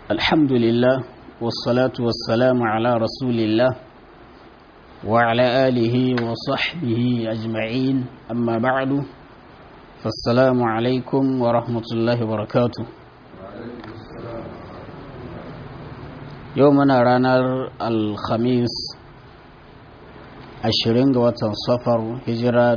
الحمد لله والصلاة والسلام على رسول الله وعلى آله وصحبه أجمعين أما بعد فالسلام عليكم ورحمة الله وبركاته يومنا رانر الخميس ashirin ga watan safar hijira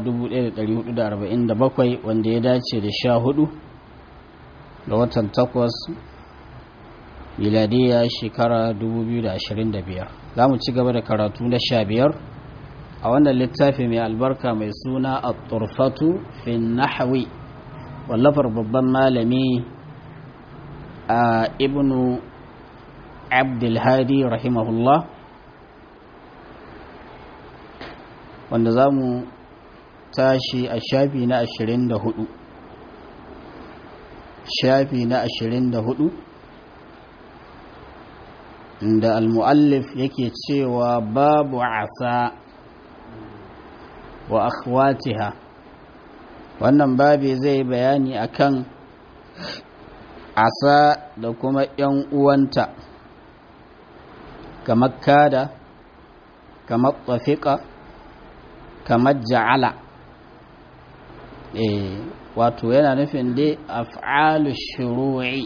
1447 wanda ya dace da sha hudu ga watan takwas miladiya shekara 2025 za mu ci gaba da karatu na sha biyar a wannan littafi mai albarka mai suna a turfatu fin nahawi wallafar babban malami a ibnu abdulhadi rahimahullah wanda za mu tashi a shafi na 24 shafi na 24 inda almu'allif yake cewa babu asa wa akhwatiha wannan babi zai bayani akan asa da kuma 'yan uwanta kamar kada kamar tsafiƙa kamar ja'ala eh wato yana nufin dai af'alu shuru'i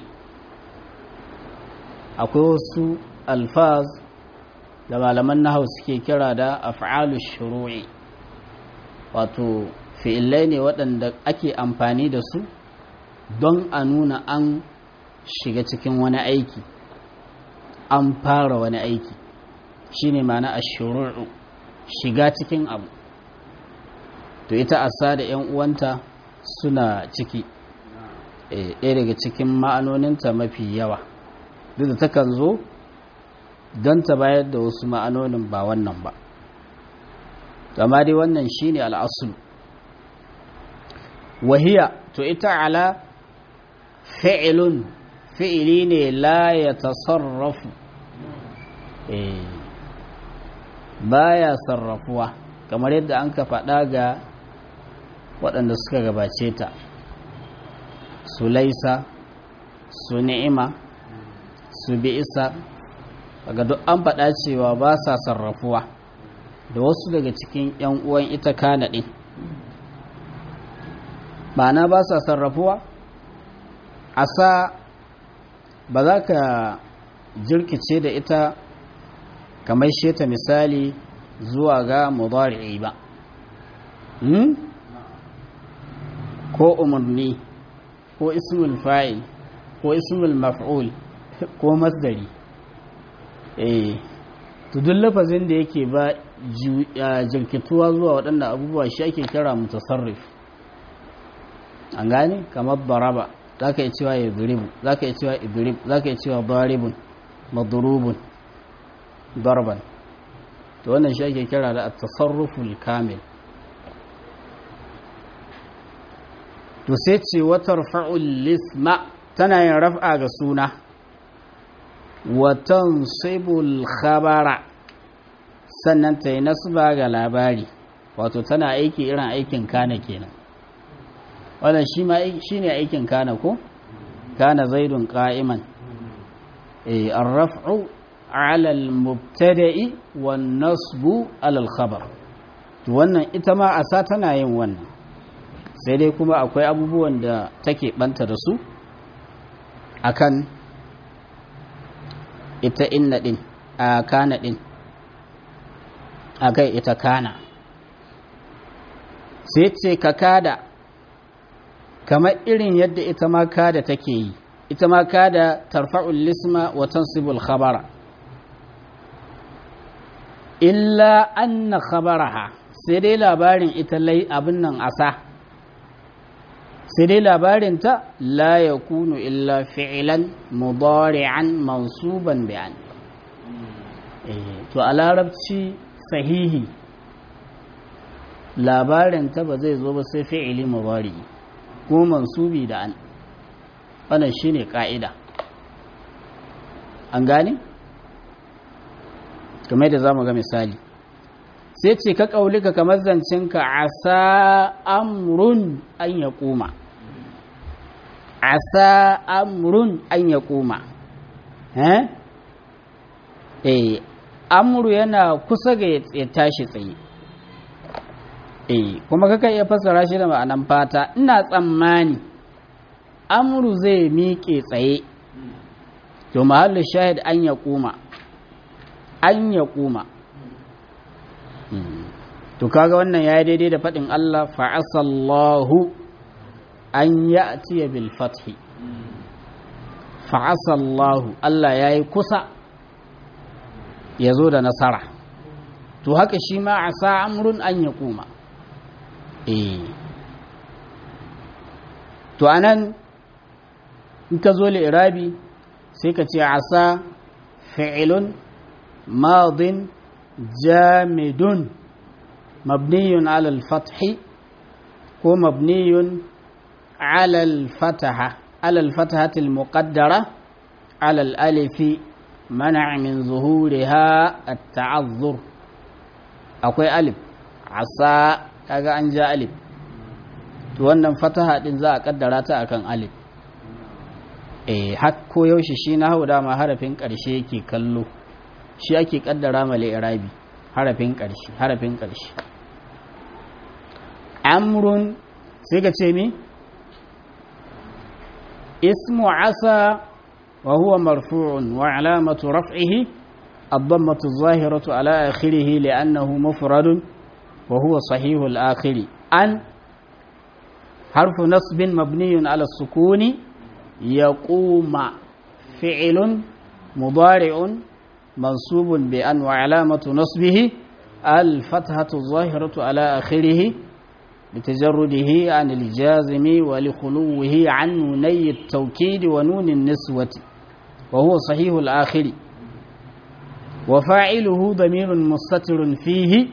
akwai wasu alfaz da malaman nahau suke kira da af'alu shuru'i wato fi'illai ne waɗanda ake amfani da su don a nuna an shiga cikin wani aiki an fara wani aiki shine ma'ana ashru'u shiga cikin abu to ita asa da 'yan uwanta suna ciki ɗaya daga cikin ma'anoninta mafi yawa duk da takan zo don ta bayar da wasu ma'anonin ba wannan ba amma dai wannan shine al'asul wahiya to ita ala fi'ilun fi'ili ne la ya tasarrafu baya sarrafuwa kamar yadda an ka faɗa ga waɗanda suka gabace ta su laisa su ni'ima su bi'isa daga duk an faɗa cewa ba sa sarrafuwa da wasu daga cikin 'yan uwan ita kana ɗin ma'ana ba sa sarrafuwa asa ba za ka jirkice da ita kamar sheta misali zuwa ga mudari'i ba hmm? ko umarni ko ismul fa'il ko ismul maf'ul ko masdari eh to duk lafazin da yake ba jirkituwa zuwa waɗanda abubuwa shi ake kira mutasarrif an gane kamar baraba za ka yi cewa ya zuribu za ka yi cewa idrib za ka yi cewa daribun madurubun darban to wannan shi ake kira da at-tasarruful kamil to sai ce watar fa'ul lisma tana yin raf'a ga suna watan sibul khabara sannan ta yi nasba ga labari wato tana aiki irin aikin kana kenan wannan shi ne aikin kana ko kana zaidun qa'iman eh ar-raf'u 'ala al-mubtada'i wan-nasbu 'ala al-khabar to wannan ita ma asa tana yin wannan sai dai kuma akwai abubuwan da take banta da su akan ita inna din a kana din akai ita kana sai ce ka kada kamar irin yadda ita ma kada take yi ita ma kada tarfa'ul lisma wa tansibul khabara illa anna khabaraha sai dai labarin ita lai abin nan asa sai dai labarinta la ya kunu illa fi'ilan mudari'an mansuban bi'an to a larabci sahihi labarinta ba zai zo ba sai fi'ili mudari ko mansubi da an wannan shine ka'ida an gane kamar da zamu ga misali sai ce ka kaulika kamar zancinka asa amrun an ya koma asa amrun an ya koma eh eh amru yana kusa ga ya tashi tsaye eh kuma kaka iya fassara shi da ma'anan fata ina tsammani amru zai miƙe tsaye to mahallu shahid an ya kuma an ya kuma to kaga wannan ya daidai da faɗin Allah fa'asallahu an ya bil fathi fa'asallahu Allah ya yi kusa ya zo da nasara to haka shi ma a sa amrun an ya kuma eh to anan in ka zo irabi sai ka ce asa fi'ilun madin jamidun mabniyun alal fathi ko mabniyun alal fataha alal fatahatil muqaddara alal alifi منع من ظهورها التعذر akwai alif asa kaga an ja alif to wannan fataha din za a kaddara ta akan alif eh har ko yaushe shi na hau dama harafin karshe yake kallo shi ake kaddara ma irabi harafin karshe harafin karshe amrun sai ka ce mi ismu asa وهو مرفوع وعلامة رفعه الضمة الظاهرة على آخره لأنه مفرد وهو صحيح الآخر أن حرف نصب مبني على السكون يقوم فعل مضارع منصوب بأن وعلامة نصبه الفتحة الظاهرة على آخره لتجرده عن الجازم ولخلوه عن نوني التوكيد ونون النسوة وهو صحيح الآخر وفاعله ضمير مستتر فيه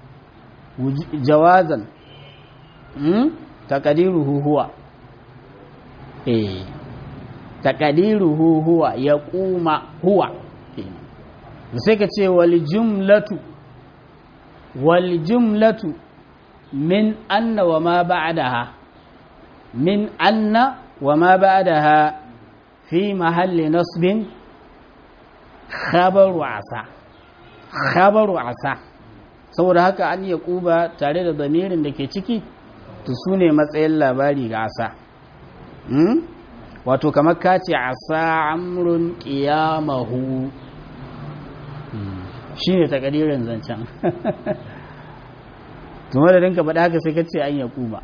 جوازا تقديره هو إيه تقديره هو يقوم هو سيكتي والجملة والجملة من أن وما بعدها من أن وما بعدها في محل نصب خبر عسى خبر عسى saboda haka an ya kuba tare da zamirin da ke ciki to su ne matsayin labari ga asa wato kamar ka ce asa amrun qiyamahu shi ne takadirin zancen tuma da rinka faɗa haka sai ka ce an ya kuba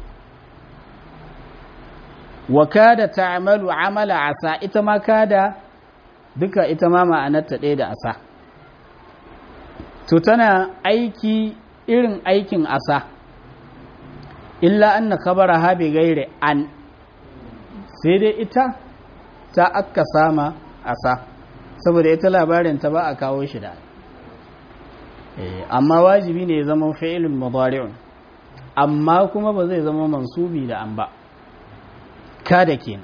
wa kada ta'malu amala asa ita ma kada duka ita ma ma'anarta ɗaya da asa to tana aiki irin aikin asa illa anna khabara ha bi gaire an sai dai ita ta akka sama asa saboda ita labarin ta ba a kawo shi da amma wajibi ne ya zama fi'ilun mudari'un amma kuma ba zai zama mansubi da an ba ka da kenan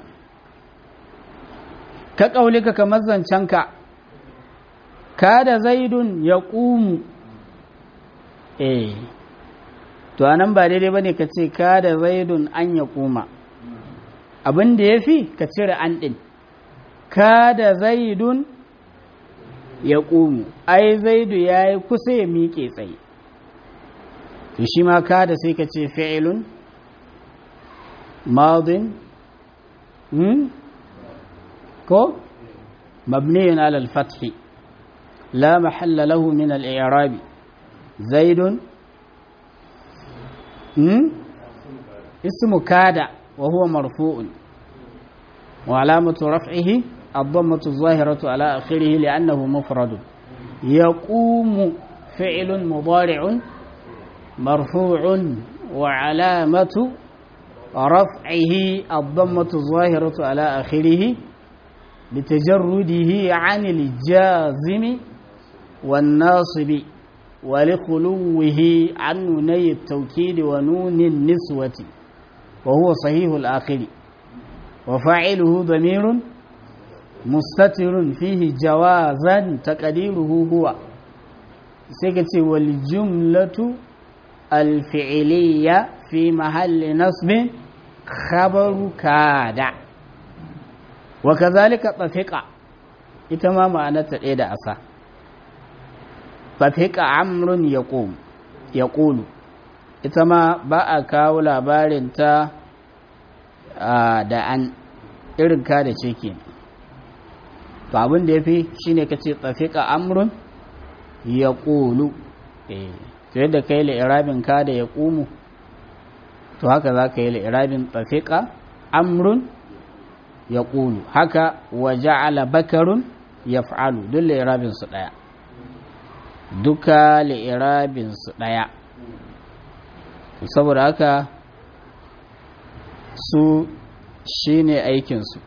ka kaulika kamar zancenka ka da zaidun ya ƙumu eh to anan ba daidai bane ka ce ka da zaidun an ya ƙuma abin da ya fi ka cire an ɗin ka da zaidun ya ƙumu ai zaidu ya yi kusa ya miƙe tsaye to shi ma ka da sai ka ce fi'ilun madin ko mabniyin alal fathi la mahalla lahu min al-i'rabi zaidun ismu kada wa huwa marfu'un wa alamatu raf'ihi الضمة الظاهرة على آخره لأنه مفرد يقوم فعل مضارع مرفوع وعلامة رفعه الضمة الظاهرة على آخره لتجرده عن الجازم والناصب ولخلوه عن نوني التوكيد ونون النسوة وهو صحيح الآخر وفاعله ضمير مستتر فيه جوازا تقديره هو سيكتي والجملة الفعلية في محل نصب خبر كاد وكذلك طفق ita ma ma'anarta ɗaya da asa fafiƙa amrun ya ƙulu ita ma ba a kawo labarinta da an irin ka da ce ke to abin da ya fi shi ne ka ce tafiƙa amrun ya ƙulu to yadda ka yi la'irabin ka da ya ƙumu to haka za ka yi la'irabin tafiƙa amrun ya ƙulu haka wa ja'ala bakarun ya fa'alu duk la'irabinsu ɗaya duka la'irabinsu ɗaya saboda haka su shi ne aikinsu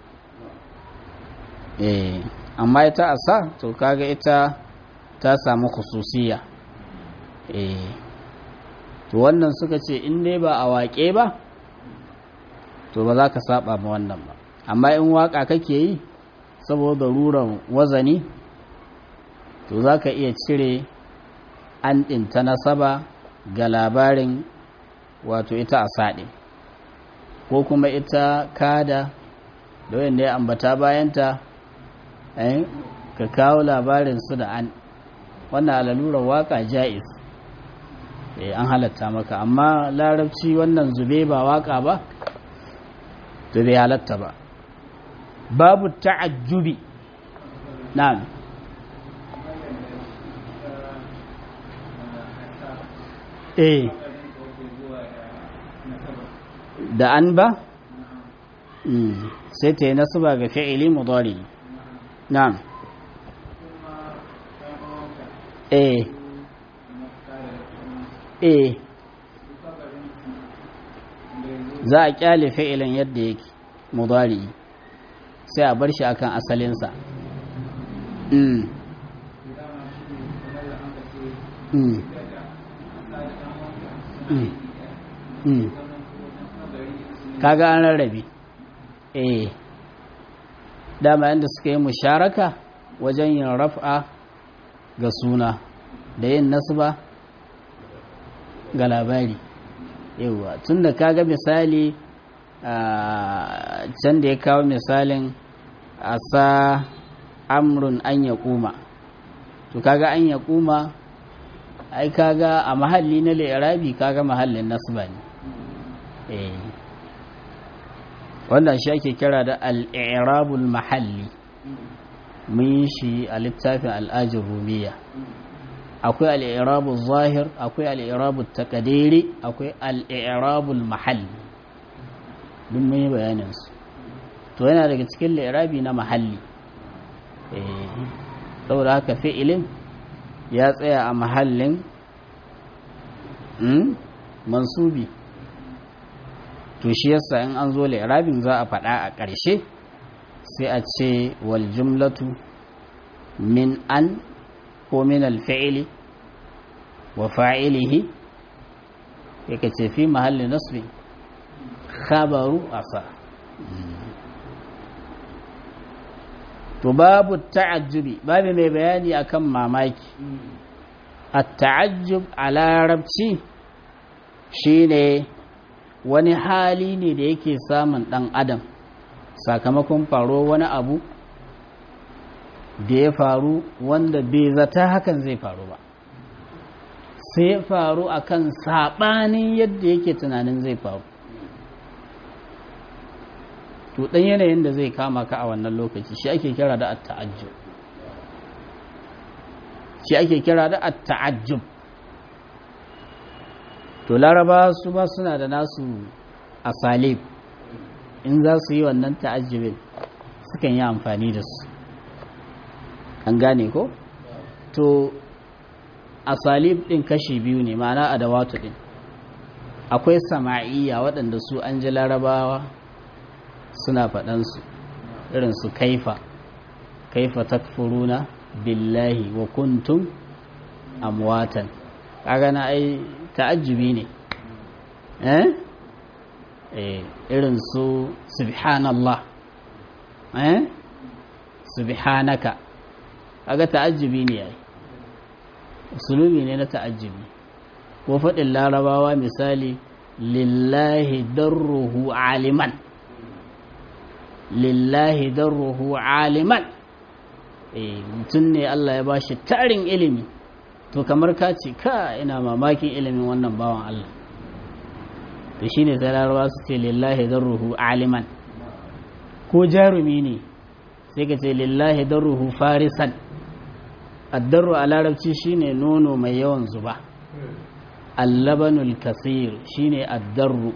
eh amma ita asa to kaga ita ta samu khususiya eh to wannan suka ce in dai ba a waƙe ba to ba za ka saba ma wannan ba amma in waƙa kake yi saboda ruran wazani to za ka iya cire an ɗinta nasaba ga labarin wato ita a saɗe ko kuma ita kada da wanda ya ambata bayanta ka kawo labarin su da an wannan alalurar waka jais an halatta maka amma larabci wannan zube ba waka ba to bai halatta ba babu ta'ajjubi na'am eh da an ba sai ta yi nasuba ga fi'ili mudari na'am eh eh za a kyale fi'ilin yadda yake mudari sai a bar shi akan asalinsa mm. Mm. Mm. Mm. kaga an rarrabe eh dama yadda suka yi musharaka wajen yin raf'a ga suna da yin nasba ga labari yauwa tun da kaga misali a can da ya kawo misalin asa amrun an ya kuma to kaga an ya kuma ai kaga a mahalli na lirabi kaga mahallin nasba ne eh wannan shi ake kira da al'irabul mahalli mun yi shi a littafin al'ajin rumiya akwai al'irabul zahir akwai al'irabul takadiri akwai al'irabul mahalli duk mun yi bayaninsu to yana daga cikin lirabi na mahalli saboda haka fi'ilin ya tsaya a mahallin mansubi to shi yasa in an zo li'rabin za a faɗa a ƙarshe sai a ce wal jumlatu min an ko min alfi'ili wa fa'ilihi yake ce fi mahalli nasbi khabaru asa to babu ta'ajjubi babu mai bayani akan mamaki at-ta'ajjub a larabci shine wani hali ne da yake samun ɗan adam sakamakon faro wani abu da ya faru wanda bai zata hakan zai faru ba sai faru akan saɓanin yadda yake tunanin zai faru to ɗan yanayin da zai kama ka a wannan lokaci shi ake kira da at-ta'ajjub shi ake kira da at-ta'ajjub to laraba su ba suna da nasu asalib in za su yi wannan ta'ajjubin sukan yi amfani da su an gane ko to asalib din kashi biyu ne ma'ana adawatu din akwai sama'iyya waɗanda su an ji larabawa suna faɗansu irin su kaifa kaifa takfuruna billahi wa kuntum amwatan kaga na ai ta'ajjubi ne eh irin su subhanallah eh subhanaka kaga ta'ajjubi ne yayi usulubi ne na ta'ajjubi ko faɗin larabawa misali lillahi darruhu aliman lillahi darruhu aliman eh mutum ne Allah ya bashi tarin ilimi to kamar ka ce ka ina mamakin ilimin wannan bawan Allah to shine sai larabawa su ce lillahi darruhu aliman ko jarumi ne sai ka ce lillahi darruhu farisan addarru a larabci shine nono mai yawan zuba allabanul kasir shine addarru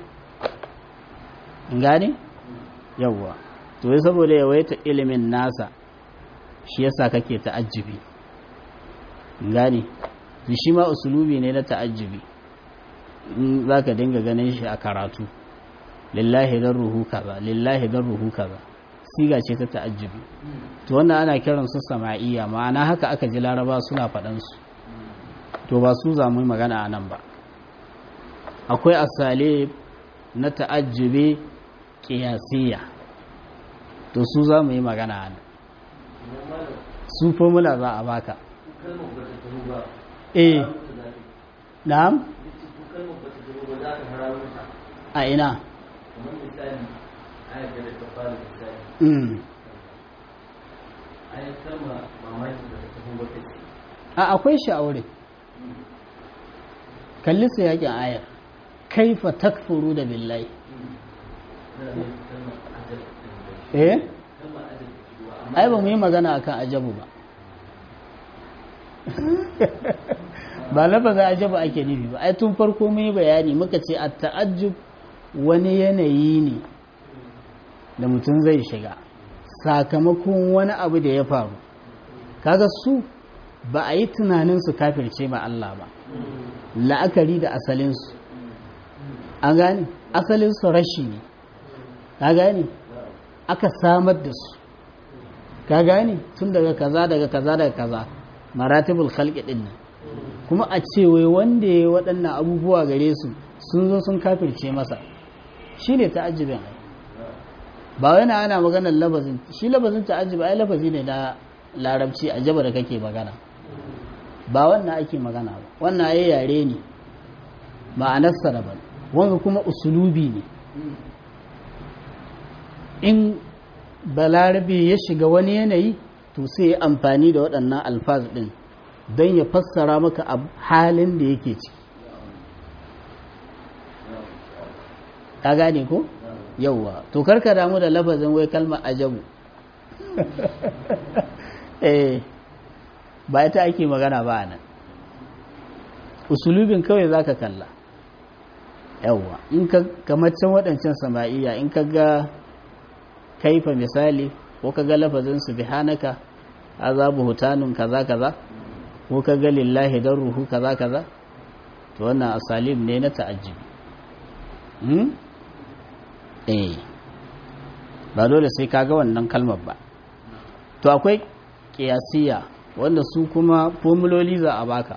gane yawwa to wai saboda yawaita ilimin nasa shi yasa kake ta'ajjubi gane shi ma usulubi ne na ta'ajjubi in zaka dinga ganin shi a karatu lillahi darruhu kaza lillahi darruhu kaza siga ce ta ta'ajjubi to wannan ana kiran su sama'iyya ma'ana haka aka ji laraba suna faɗan su to ba su zamu magana a nan ba akwai asale na ta'ajjubi qiyasiyya to su za mu yi magana a nan su formula za a baka eh na'am a ina kamar misali ayar da ta fara misali mm. ayar kalma mamaki da ta tafi wata ce a akwai shi a wurin kalli su yakin ayar kaifa takfuru da billahi na ne kalmar ajal eh kalmar ajal da shigowa amma ai ba mu yi magana akan ajabu ba ba lafazin ajabu ake nufi ba ai tun farko mun yi bayani muka ce a ta'ajjub wani yanayi ne da mutum zai shiga sakamakon wani abu da ya faru kaga su ba a yi tunanin su kafirce ma Allah ba la'akari da asalinsu an gane asalinsu rashi ne ka gane aka samar da su ka gane tun daga kaza daga kaza daga kaza maratibul khalqi din nan kuma a ce wai wanda ya waɗannan abubuwa gare su sun zo sun kafirce masa shine ta'ajjubin ai ba wai na ana maganar labazin shi labazin ta'ajjub ai lafazi ne na larabci ajaba da kake magana ba wannan ake magana ba wannan ai yare ne ma'anarsa daban wanga kuma usulubi ne in balarabe ya shiga wani yanayi to sai ya amfani da waɗannan alfaz ɗin don ya fassara maka a halin da yake ciki ka gane ko yauwa to karka damu da lafazin wai kalmar ajabu eh ba ita ake magana ba nan usulubin kawai zaka kalla yauwa in ka kamar can waɗancan sama'iya in ka ga kaifa misali ko ka ga lafazin subhanaka azabu hutanun kaza kaza ko ka ga lillahi darruhu kaza kaza to wannan asalim ne na ta'ajjubi hmm eh ba dole sai ka ga wannan kalmar ba to akwai kiyasiya wanda su kuma formuloli za a baka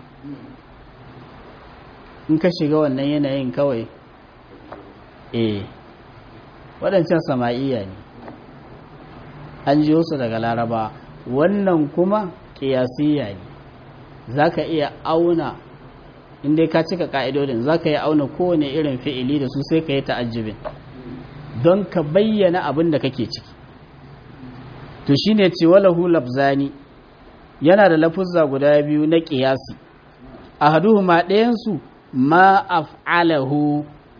in ka shiga wannan yanayin kawai eh waɗancan sama'iya ne an jiyo su daga laraba wannan kuma ƙiyasiyya ne za ka iya auna inda ka cika ƙa'idodin za ka iya auna kowane irin fi'ili da su sai ka yi ta'ajjibin don ka bayyana abin da kake ciki to shi ne ce walahu labzani yana da lafuzza guda biyu na ƙiyasi a haduhu ma ɗayansu ma af'alahu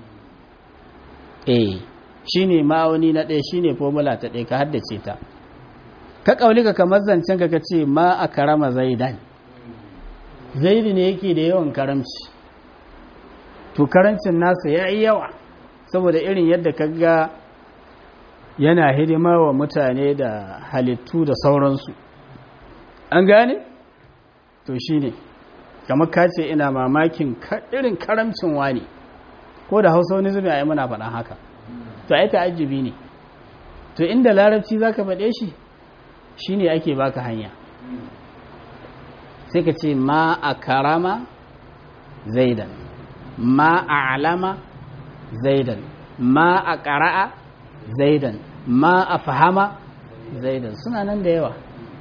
eh shi ne ma'auni na ɗaya shi ne formula ta ɗaya ka haddace ta ka ƙaulika kamar zancen ka ce ma a karama zaidan zaidi ne yake da yawan karamci to karancin nasa ya yi yawa saboda irin yadda ka ga yana hidima wa mutane da halittu da sauransu an gane to shi ne kamar ka ce ina mamakin irin karamcin wani ko da hausa wani zubi a yi muna faɗan haka to ai ta'ajjubi ne to inda larabci zaka faɗe shi shine ake baka hanya sai ka ce ma a karama zaidan ma a alama zaidan ma a ƙara'a zaidan ma a fahama zaidan suna nan da yawa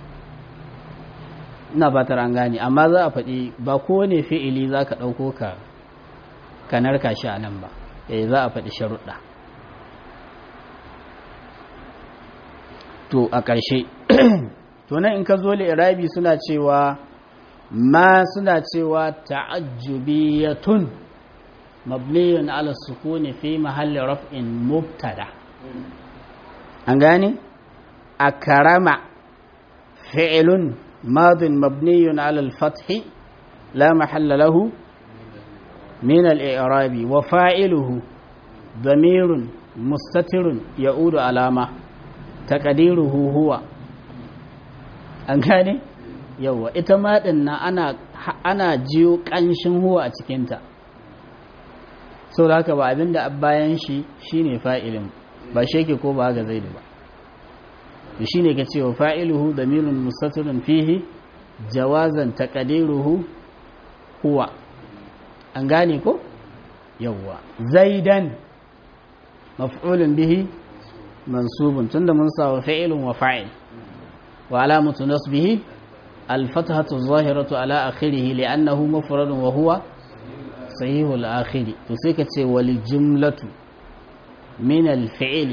ina fatar an gane amma za a faɗi ba kowane fi'ili za ka ɗauko ka ka narka shi a nan ba eh za a faɗi sharuɗa to a ƙarshe to to nan in ka zo irabi suna cewa ma suna cewa ta'ajjubiyatun mabniyun ala sukuni fi mahalli raf'in mubtada an gane akrama fi'lun madin mabniyun ala al-fath la mahalla lahu min al-i'rabi wa fa'iluhu damirun mustatirun ya'udu alama taqdiruhu huwa an gane yawa ita ma na ana ana jiyo kanshin huwa a cikinta sau da haka ba abinda bayan shi shine fa'ilin ba sheke ko ba ga zaidu ba to shine ka cewa fa'iluhu damirun mustatirun fihi jawazan taqdiruhu huwa an gane ko yawa zaidan maf'ulun bihi mansubun tunda mun sa fa'ilun wa fa'il wa alamatu nasbihi الفتحة الظاهرة على آخره لأنه مفرد وهو صحيح الآخر تسيكت والجملة من الفعل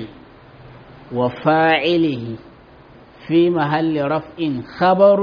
وفاعله في محل رفع خبر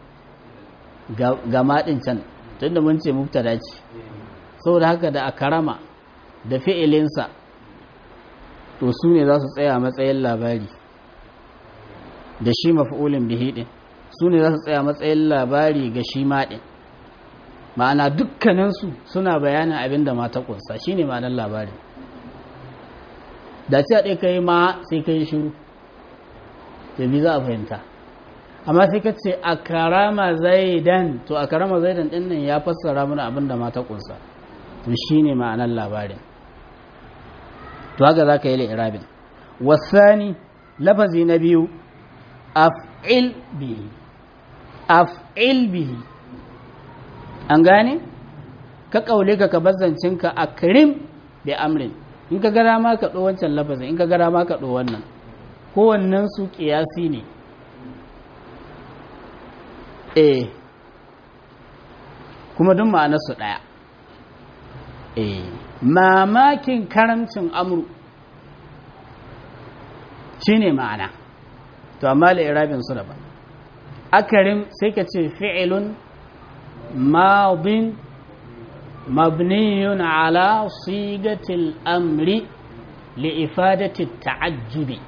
جماعة can tunda mun ce mubtada ce saboda haka da akarama da fi'ilinsa to su ne za su tsaya matsayin labari da shi maf'ulin bihi din su ne za su tsaya matsayin labari ga shi maɗin ma'ana dukkaninsu suna bayanin abin da mata ƙunsa shi ne ma'anar labari da ce a ɗaya ka yi ma sai ka yi shiru da bi za a fahimta amma sai ka ce a karama zaidan to a karama zaidan ɗin nan ya fassara mana abin da mata ƙunsa to shi ne ma'anar labarin to haka za ka yi la'irabin wasani lafazi na biyu af'il bihi af'il bihi an gane ka kaule ka ka bazancinka akrim bi amrin in ka gara ma ka ɗo wancan lafazin in ka gara ma ka ɗo wannan kowannen su ƙiyasi ne eh kuma duk ma'anarsu ɗaya eh mamakin karamcin amru shine ma'ana to amma irabin su daban akarim sai ka ce fi'ilun madin mabniyun ala sigatil amri li'ifadati ta'ajjubi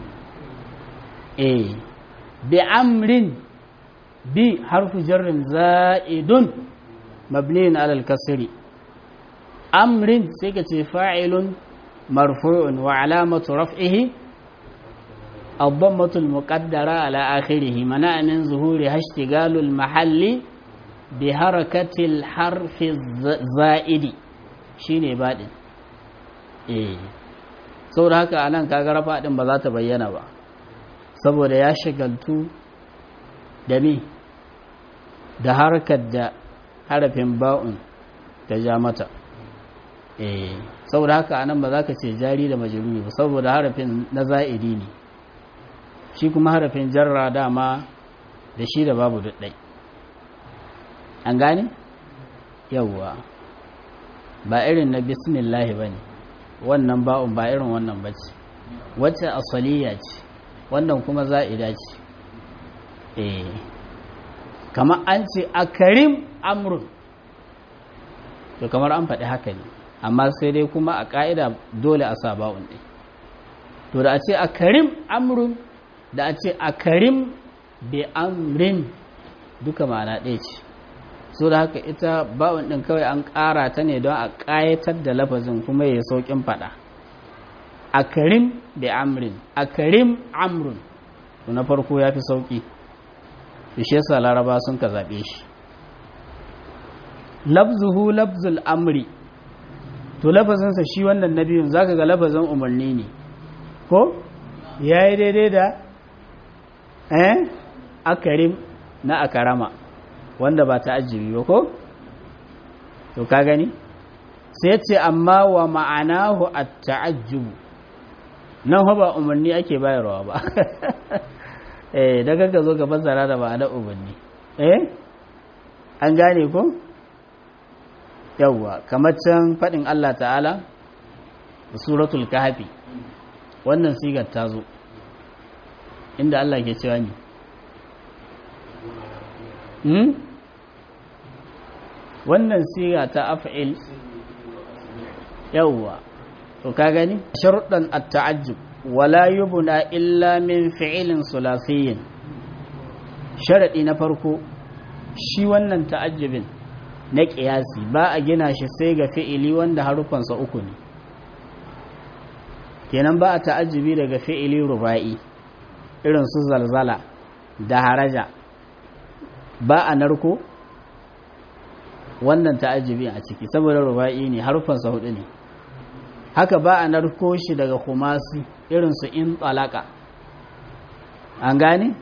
eh bi amrin bi harfu jarrin za'idun mabniyun ala al-kasri amrin sai ka ce fa'ilun marfu'un wa alamatu raf'ihi الضمة المقدرة على آخره منع من ظهورها اشتغال المحل بحركة الحرف الزائد شيني بعد eh saboda haka anan kaga rafa din ba za ta bayyana ba saboda ya shagaltu da me da harkar da harafin ba'un ta ja mata eh saboda haka anan ba za ka ce jari da majruri ba saboda harafin na za'idi ne shi kuma harafin jarra dama da shi da babu duɗɗai an gane yawwa ba irin na bismillahi ba ne wannan ba'un ba irin wannan ba ce wacce asaliya ce wannan kuma za'ida ce eh kamar an ce a karim amrun to kamar an faɗi haka ne amma sai dai kuma a ƙa'ida dole a sa ba'un ɗin to da a ce a karim amrun da a ce a karim bi amrin duka ma'ana ɗaya ce so da haka ita ba'un ɗin kawai an ƙara ta ne don a ƙayatar da lafazin kuma ya sauƙin faɗa a karim bi amrin a karim amrun to na farko ya fi sauƙi da shi yasa laraba sun ka zaɓe shi labzuhu labzul amri to lafazinsa shi wannan na biyun zaka ga lafazin umarni ne ko ya yi daidai da eh akarim na akarama wanda ba ta ajibi ba ko to ka gani sai ce amma wa ma'anahu at-ta'ajjub nan ba umarni ake bayarwa ba eh daga ka zo ka fassara da ma'anar umarni eh an gane ko yawwa kamar can faɗin Allah ta'ala suratul kahfi wannan sigar ta zo inda Allah ke cewa ni hmm? wannan siga ta af'il yawwa to ka gani sharuɗan at-ta'ajjub wala yubna illa min fi'ilin sulasiyyin sharadi na farko shi wannan ta'ajjubin na ƙiyasi ba a gina shi sai ga fi'ili wanda harufansa uku ne kenan ba a ta'ajjubi daga fi'ili ruba'i irin su zalzala da haraja ba a narko wannan ta'ajjubi a ciki saboda ruba'i ne harufansa hudu ne haka ba a narko shi daga kumasi irin su in tsalaka an gane